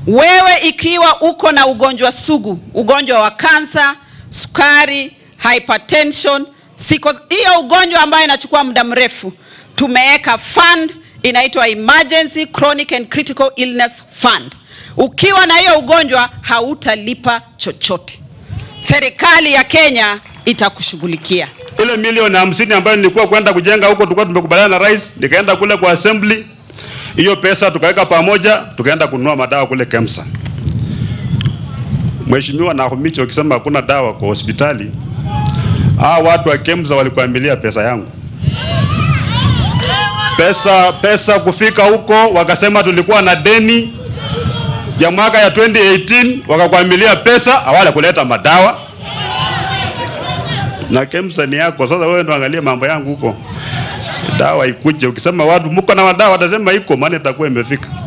Wewe ikiwa uko na ugonjwa sugu, ugonjwa wa kansa, sukari, hypertension, siko hiyo ugonjwa ambayo inachukua muda mrefu, tumeweka fund inaitwa Emergency Chronic and Critical Illness Fund. Ukiwa na hiyo ugonjwa hautalipa chochote, serikali ya Kenya itakushughulikia. Ile milioni hamsini ambayo nilikuwa kwenda kujenga huko, tulikuwa tumekubaliana na rais, nikaenda kule kwa assembly, hiyo pesa tukaweka pamoja, tukaenda kununua madawa kule KEMSA. Mheshimiwa Nakhumicha, ukisema hakuna dawa kwa hospitali, hao watu wa KEMSA walikuamilia pesa yangu pesa pesa kufika huko, wakasema tulikuwa na deni ya mwaka ya 2018 wakakwamilia pesa, hawala kuleta madawa na KEMSA ni yako. Sasa wewe ndo angalia mambo yangu huko, dawa ikuje. Ukisema watu mko na madawa, watasema iko, maana itakuwa imefika.